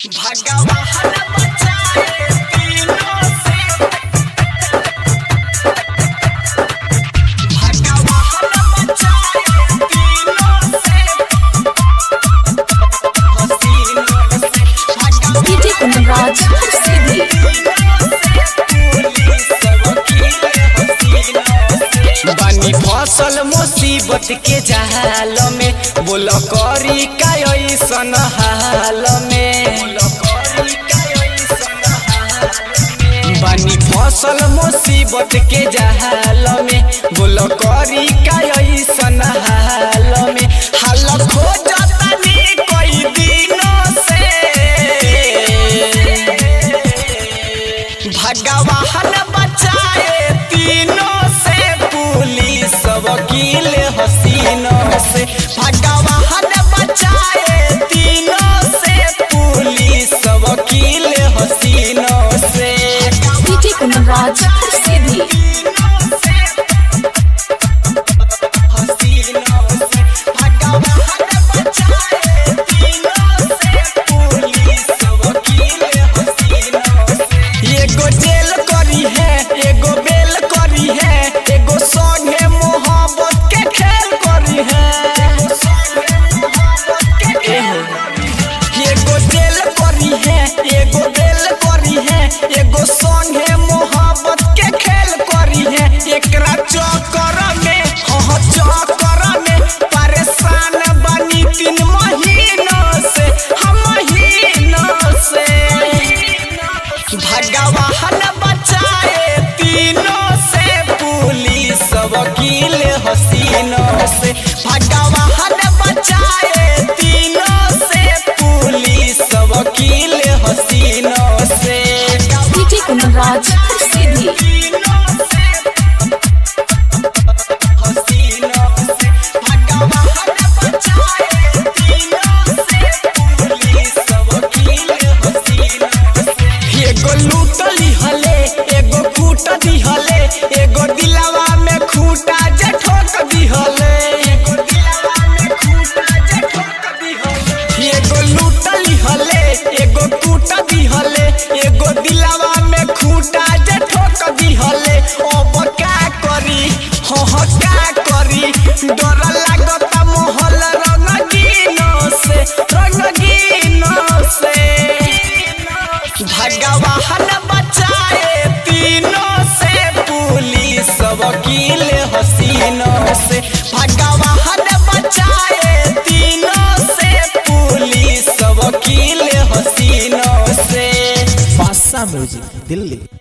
भगवान बचाए तीनों से भगवान बचाए तीनों से हसीनों से भगवान डीजे कुंदनराज सीधी बनी फसल मुसीबत के जाल में बोल करी का ऐसन हाल में बनी फसल मुसीबत के जाल में बोल करी का ऐसन हाल में हाल खोजतनी कई दिनों से भगवान बचाए तीनों से पुलिस वकील हसीनों से भगवान बचाए तीनों से पुलिस वकील हसीनों से डीजे कुंदनराज सीधी हसीनों से भगवान बचाए तीनों से पुलिस वकील हसीनों से एगो जेल करी है एगो बेल करी है एगो संगे मोहब्बत के खेल करी है एगो जेल करी है एगो बेल करी है एगो संगे मोहब्बत के खेल करी है एकरा चक्कर में हाँ चक्कर में परेशान बनी तीन महीनों से हम महीनों से भगवान बचाए तीनों से पुलिस वकील हसीनों से भगवान बचाए तीनों से पुलिस वकील हसीनों से डीजे कुंदनराज सीधी हसीनों से भगवान बचाए तीनों से पुलिस वकील हसीनों से एगो लूटली हले एगो कूट दिहले एगो दिलवा में खूंटा जे ठोक दिहले एगो दिलवा में खूंटा जे ठोक दिहले एगो लूटली हले एगो कूट दिहले एगो दिलवा में खूंटा जे ठोक दिहले अब का करी हो हो का करी डर लागता मोहल रंगीनो से रंगीनो से भगवान बचाए तीनों से पुलिस वकील हसीनों से भगवान बचाए तीनों से पुलिस वकील हसीनों से बादशाह म्यूजिक दिल्ली